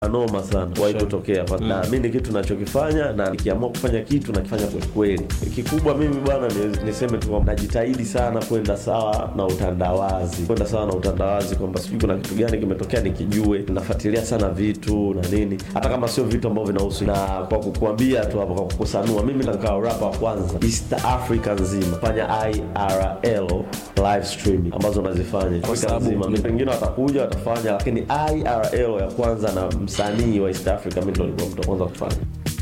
noma sana wahi kutokea kwa naamini kitu nachokifanya na nikiamua kufanya kitu nakifanya kwelikweli kikubwa mimi bwana ni- niseme tu kwamba najitahidi sana kwenda sawa na utandawazi kwenda sawa na utandawazi kwamba sijui kuna kitu gani kimetokea nikijue nafuatilia sana vitu na nini hata kama sio vitu ambavyo vinahusu na kwa kukuambia tu hapo kwa kukusanua mimi nikawa rapa wa kwanza east africa nzima fanya irl live streaming ambazo nazifanya afrika nzima Mi- wengine watakuja watafanya lakini irl ya kwanza na msanii wa east africa mi ndo nilikuwa mtu wa kwanza kufanya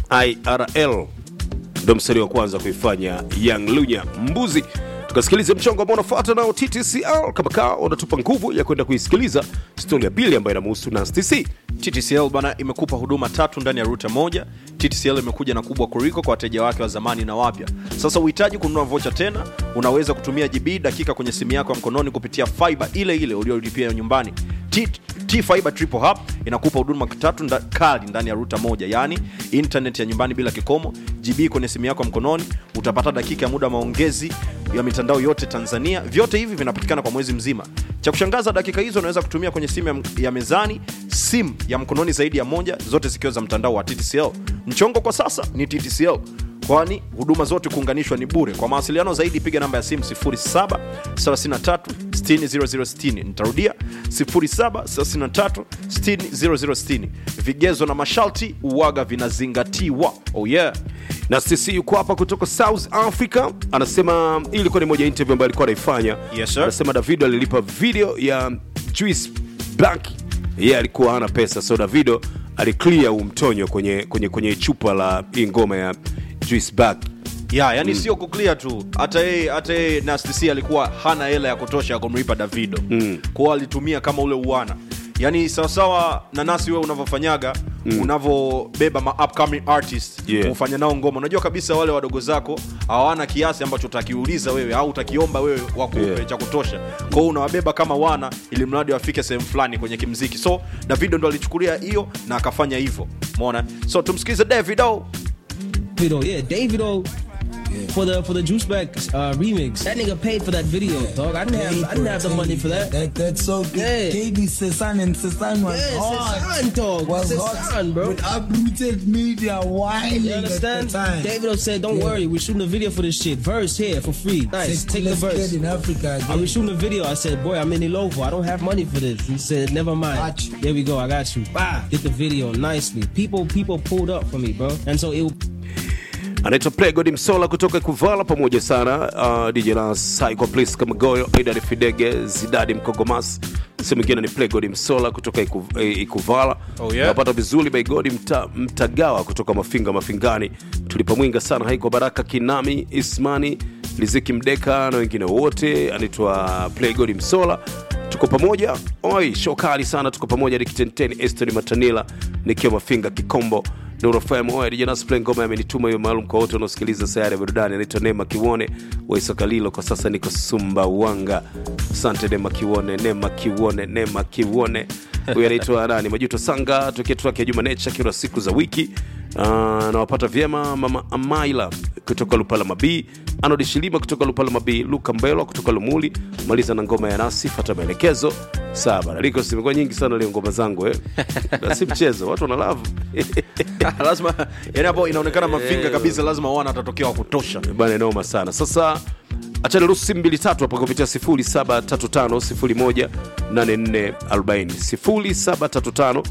irl ndo msanii wa kwanza kuifanya young lunya mbuzi tukasikiliza mchongo ambao unafuata nao ttcl kama kaa unatupa nguvu ya kwenda kuisikiliza stori ya pili ambayo inamuhusu nastc TTCL bana imekupa huduma tatu ndani ya ruta moja. TTCL imekuja na kubwa kuliko kwa wateja wake wa zamani na wapya. Sasa uhitaji kununua vocha tena, unaweza kutumia GB dakika kwenye simu yako ya mkononi kupitia fiber ile ile uliolipia nyumbani. T, T Fiber Triple Hub inakupa huduma tatu nda, kali ndani ya ruta moja, yaani internet ya nyumbani bila kikomo, GB kwenye simu yako ya mkononi, utapata dakika ya muda wa maongezi ya mitandao yote Tanzania. Vyote hivi vinapatikana kwa mwezi mzima. Cha kushangaza, dakika hizo unaweza kutumia kwenye simu ya, ya mezani, simu ya mkononi zaidi ya moja, zote zikiwa za mtandao wa TTCL. Mchongo kwa sasa ni TTCL kwani huduma zote kuunganishwa ni bure. Kwa mawasiliano zaidi piga namba ya simu 07 33 60 0060. Nitarudia 07 33 60 0060. Vigezo na masharti uwaga vinazingatiwa. Oh yeah. na sisi yuko hapa kutoka south africa anasema hii ilikuwa ni moja ya interview ambayo alikuwa anaifanya Yes, sir. anasema davido alilipa video ya juice black yeye alikuwa hana pesa so davido aliclear huu mtonyo kwenye, kwenye, kwenye chupa la hii ngoma ya juice black ya yani sio kuclear tu hata yeye hata yeye Nasty C alikuwa hana hela ya kutosha ya kumlipa Davido mm. kwao alitumia kama ule uwana yani sawasawa na nasi wewe unavyofanyaga mm. unavyobeba ma upcoming artist Yeah. kufanya nao ngoma unajua kabisa wale wadogo zako hawana kiasi ambacho utakiuliza wewe au utakiomba wewe wakupe Yeah. cha kutosha kwao unawabeba kama wana ili mradi wafike sehemu fulani kwenye kimziki so Davido ndo alichukulia hiyo na akafanya hivyo umeona so tumsikize Davido Davido, yeah, Davido. For the for the Juice Back uh, remix, that nigga paid for that video, dog. I didn't have I didn't have the money for that. That that's so good. Yeah. KB Sesan and Sesan was Yeah, hot. Sesan, dog. Was Sesan, hot. bro. With uprooted media whining You understand? at the time. Davido said, "Don't Yeah. worry, we're shooting a video for this shit. Verse here for free. Nice, Said, take the "Let's verse." get in Africa I again. was shooting a video. I said, "Boy, I'm in Ilovo. I don't have money for this." He said, "Never mind. Got you. There we go. I got you. Bah, did the video nicely. People, people pulled up for me, bro. And so it anaitwa plegod msola kutoka kuvala pamoja sana uh, dj nas psycho please kama goyo aidan fidege zidadi mkogomas sehemu ingine ni plegod msola kutoka Iku, eh, ikuvala Oh, yeah. napata vizuri baigodi mta, mtagawa kutoka mafinga mafingani tulipamwinga sana haiko baraka kinami ismani liziki mdeka na wengine wote anaitwa plegod msola tuko pamoja oi show kali sana tuko pamoja nikitenteni estoni matanila nikiwa mafinga kikombo nurofmdjnasplen ngoma amenituma hiyo maalum kwa wote wanaosikiliza sayari ya burudani anaitwa nema kiwone waisokalilo kwa sasa niko sumbawanga asante nema kiwone nema kiwone nema kiwone huyu anaitwa nani majuto sanga tokea trake ya juma necha kila siku za wiki uh, nawapata vyema mama amaila kutoka lupala mabii anodi shilima kutoka lupala mabii luka mbelwa kutoka lumuli maliza na ngoma ya nasi fata maelekezo saa baraliko zimekuwa nyingi sana leo ngoma zangu eh. na si mchezo watu wanalavu lazima yani hapo inaonekana mafinga kabisa lazima wana atatokea wa kutosha bana noma sana sasa achana ruhusu simu mbili tatu hapa kupitia 0735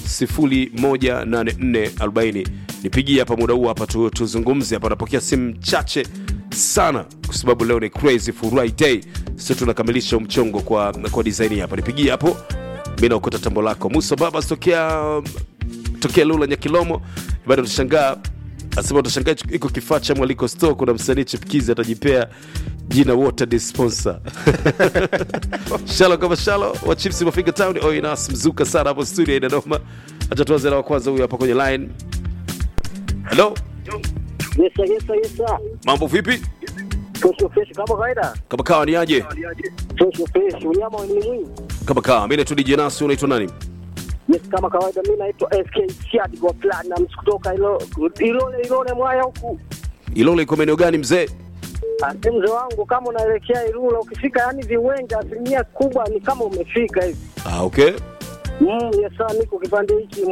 018440 nipigie hapa muda huu hapa tu, tuzungumze hapa napokea simu chache sana kwa sababu leo ni crazy friday sio tunakamilisha mchongo kwa, kwa design hapa nipigie hapo mi naokota tambo lako musa baba tokea tokea lula nyakilomo bado utashangaa asema utashangaa iko kifaa cha mwaliko store kuna msanii chipkizi atajipea jina water dispenser shalo kama shalo wa chips mafiga town oinas mzuka sana hapo studio inanoma acha tuanze na wa kwanza huyu hapa kwenye line hello Yes, sir, yes, sir, yes, sir. mambo vipi Fresh fresh kama kawaida. kama kawa ni aje Fresh fresh. Unyama ni mwingi. kama kawa mimi tu DJ Nasi unaitwa nani Yes, kama kawaida mimi naitwa SK Chad kwa Platinum kutoka ilo Ilole Ilole mwaya huku. ilole iko maeneo gani mzee Ah, Mzee wangu kama unaelekea Ilula ukifika yani viwanja asilimia kubwa ni kama umefika hivi. ah, okay Mm, yes, sir, niko kipande hiki mm,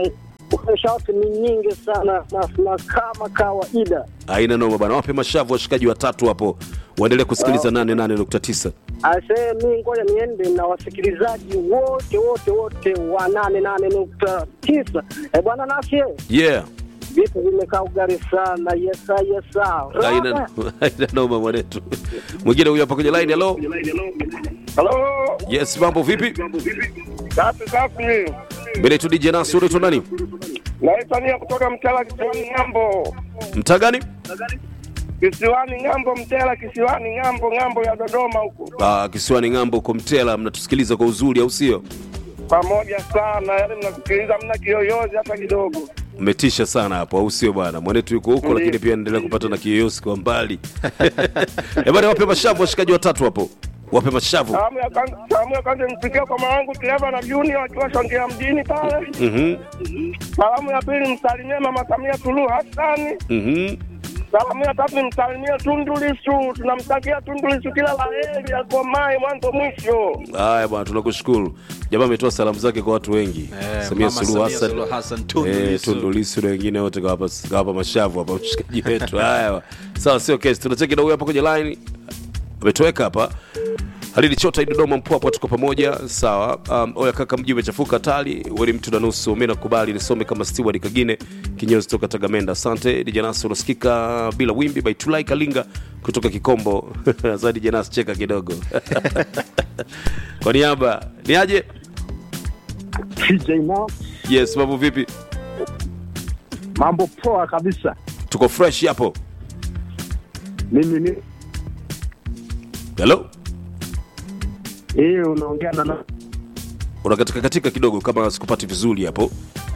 shauti ni nyingi sana na, na kama kawaida aina noma bana wape mashavu washikaji watatu hapo waendelee kusikiliza 88.9 Ase mi ngoja niende na wasikilizaji wote wote wote wa nane nane nukta tisa. E bwana Nasie, yeah vitu vimekaa ugari sana. Yesa yesa. aina aina noma mwanetu mwingine huyu hapa kwenye line hello Halo, yes mambo vipi safi safi. mbele tu DJ Nasu unaitwa nani Naitwa Nia kutoka Mtela kisiwani Ng'ambo. mtaa gani Kisiwani Ng'ambo, Mtela kisiwani Ng'ambo, Ng'ambo ya Dodoma huko. ah, kisiwani ng'ambo uko mtela mnatusikiliza kwa uzuri au sio Pamoja sana, yaani mnasikiliza mna kiyoyozi hata kidogo. mmetisha sana hapo au sio bwana mwanetu yuko huko Ndiyo. lakini pia endelea kupata na kiyoyosi kwa mbali Eh bwana wape mashavu washikaji watatu hapo wape mashavu Salamu ya kwanza, salamu ya kwanza nifikia kwa mamangu Clever na Junior wakiwa Songea mjini pale. Mhm, Salamu ya pili msalimie Mama Samia Suluhu Hassan. mhm. Salamu ya tatu nimsalimie Tundu Lissu. Tunamtakia Tundu Lissu kila la heri, akomae mwanzo mwisho. haya bwana tunakushukuru jamaa ametoa salamu zake kwa watu wengi Eh, samia Mama suluhu Samia Suluhu hassan Hassan, Tundu Eh, Lissu. Tundu Lissu na wengine wote kawapa kawapa mashavu hapa mshikaji wetu haya sawa sio kesi tunacheki na huyu hapa kwenye line ametoweka hapa halili chota dodoma mpwapwa tuko pamoja sawa um, oya kaka mji umechafuka tali weni mtu na nusu mi nakubali nisome kama steward kagine kinyozi toka tagamenda asante dijanasi unasikika bila wimbi by tulai kalinga kutoka kikombo za dijanasi cheka kidogo kwa niaba ni aje TJ Mo, yes mambo vipi mambo poa kabisa. tuko fresh hapo Mimi ni hello hii unaongea na na- unakatika katika kidogo kama sikupati vizuri hapo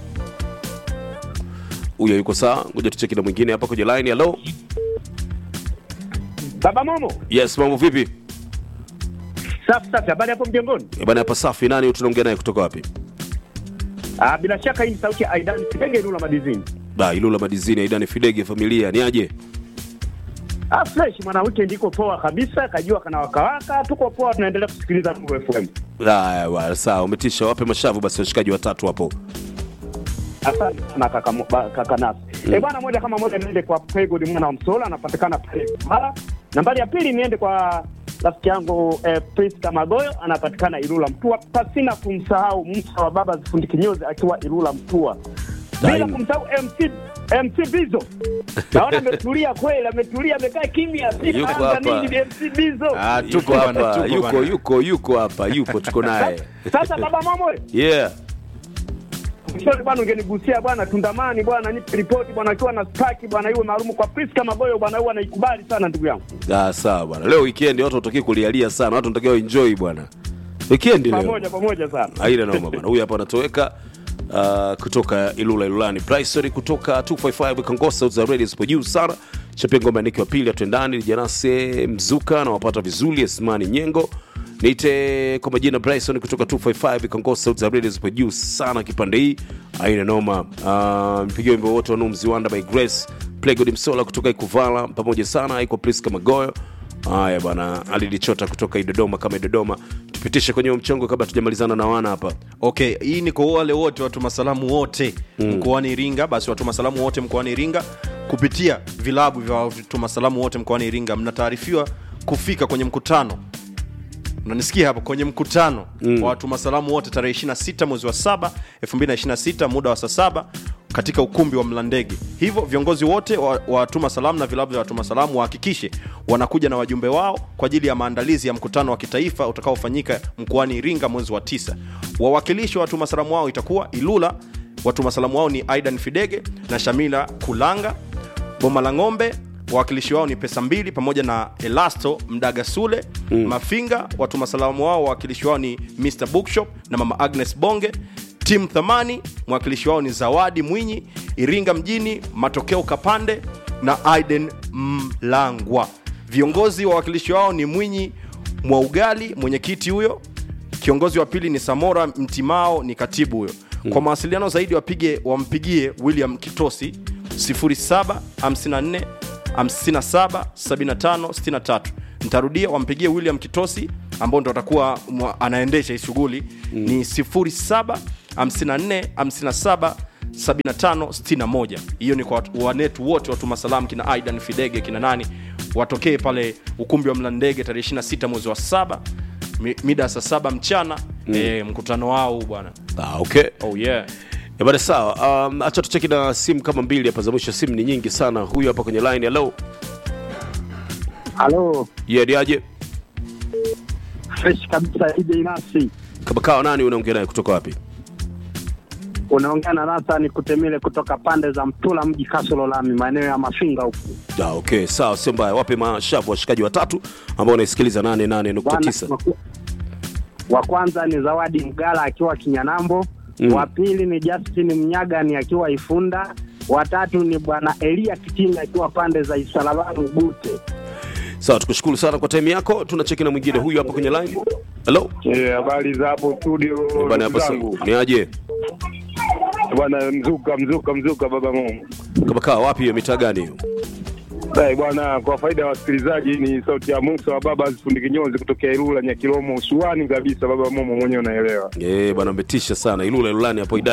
huyo yuko sawa ngoja tucheki na mwingine hapa kwenye line hello Baba Momo. yes mambo vipi Safi safi, habari hapo mjengoni? Eh bana hapa safi nani tunaongea naye kutoka wapi Ah, bila shaka hii ni sauti ya Aidan Kipenge Nula Madizini. da ilula madizini aidani fidege familia ni aje Ah, fresh mwana weekend iko poa kabisa, kajua kana wakawaka, tuko poa, tunaendelea kusikiliza Mungu FM. haya bwana sawa umetisha wape mashavu basi washikaji watatu hapo Asante sana kaka, Mo- ba- kaka Nasi. Mm. Eh bwana, moja kama moja niende kwa Pegod mwana wa Msola, anapatikana pale Mara. Nambari ya pili niende kwa rafiki yangu eh, Priska Magoyo, anapatikana Ilula Mtua, pasina kumsahau Musa wa baba zifundi kinyozi akiwa Ilula Mtua, bila Daima. kumsahau MC MC Bizo. Naona ametulia kweli, ametulia, amekaa kimya, si Yuko anaanza hapa. nini ni MC Bizo. Ah, yuko tuko bana, hapa tuko yuko bana. yuko yuko hapa yupo tuko naye Sasa baba mamo yeah Mshauri bwana, ungenigusia bwana, tundamani bwana, nipe ripoti bwana, akiwa na staki bwana, iwe maalumu kwa Priska Magoyo bwana, huwa anaikubali sana ndugu yangu. ah, sawa bwana leo weekend watu watakiwa kulialia sana watu wanatakiwa enjoy bwana weekend leo Pamoja pamoja sana. aina noma bwana huyu hapa anatoweka uh, kutoka ilula ilulani Bryson kutoka 255 kangosa za radio zipo juu sana chapia ngoma niki wa pili atwendani janase mzuka na wapata vizuri esmani nyengo niite kwa majina Bryson kutoka 255 kangosa za radio zipo juu sana kipande hii aina noma uh, mpigia wimbo wote wa Numzi Wanda by Grace Playgod Msola kutoka Ikuvala pamoja sana iko Priska Magoyo haya bwana alilichota kutoka idodoma kama idodoma tupitishe kwenye huo mchongo kabla tujamalizana na wana hapa okay hii ni kwa wale wote watuma salamu wote mm. mkoani iringa basi watuma salamu wote mkoani iringa kupitia vilabu vya watuma salamu wote mkoani iringa mnataarifiwa kufika kwenye mkutano unanisikia hapo kwenye mkutano mm. wa watuma salamu wote tarehe 26 mwezi wa 7 2026 muda wa saa saba katika ukumbi wa mlandege hivyo viongozi wote wa wa watuma salamu na vilabu vya watuma salamu wahakikishe wanakuja na wajumbe wao kwa ajili ya maandalizi ya mkutano wa kitaifa utakaofanyika mkoani iringa mwezi wa tisa wawakilishi wa watuma salamu wao itakuwa ilula watuma salamu wao ni aidan fidege na shamila kulanga boma la ng'ombe wawakilishi wao ni pesa mbili pamoja na elasto mdaga sule mm. mafinga watuma salamu wao wawakilishi wao ni mr bookshop na mama agnes bonge tim thamani mwakilishi wao ni zawadi mwinyi iringa mjini matokeo kapande na aiden mlangwa viongozi wawakilishi wao ni mwinyi mwaugali mwenyekiti huyo kiongozi wa pili ni samora mtimao ni katibu huyo kwa mawasiliano zaidi wapige wampigie william kitosi 0754 57 75 63 ntarudia wampigie william kitosi ambao ndo atakuwa mwa- anaendesha hii shughuli mm. ni 07 54 57 7561 hiyo ni kwa watu- wanetu wote watuma salamu kina aidan fidege kina nani watokee pale ukumbi wa mlandege tarehe 26 mwezi wa saba mi- mida ya saa saba mchana mm. e, mkutano wao huu bwana ah, okay oh yeah Eh, bana sawa um, acha tucheki na simu kama mbili hapa za mwisho simu ni nyingi sana huyu hapa kwenye line hello halo yeah, ni aje fresh kabisa DJ Nasi kama kawa nani unaongea naye kutoka wapi unaongea na Nathan Kutemile kutoka pande za Mtula mji Kasolo Lami maeneo ya Mafinga huku ah, okay sawa sio mbaya wape mashavu washikaji watatu ambao wanaisikiliza 88.9 Bwana, wa kwanza ni Zawadi Mgala akiwa Kinyanambo Mm. wa pili ni Justin Mnyagani akiwa Ifunda wa tatu ni bwana Elia Kitinga akiwa pande za Isalabani Bute sawa tukushukuru sana kwa time yako tunacheki na mwingine huyu hapa kwenye line hello Eh, habari za hapo studio bana hapa sa- zangu ni aje bwana mzuka mzuka mzuka baba Mungu kama kawa wapi hiyo mitaa gani hiyo Eh, bwana kwa faida ya wasikilizaji ni sauti ya Musa wa baba Fundi Kinyozi kutokea Ilula Nyakilomo usuani kabisa baba Momo mwenyewe unaelewa Eh, bwana umetisha sana ilula ilulani hapo idadi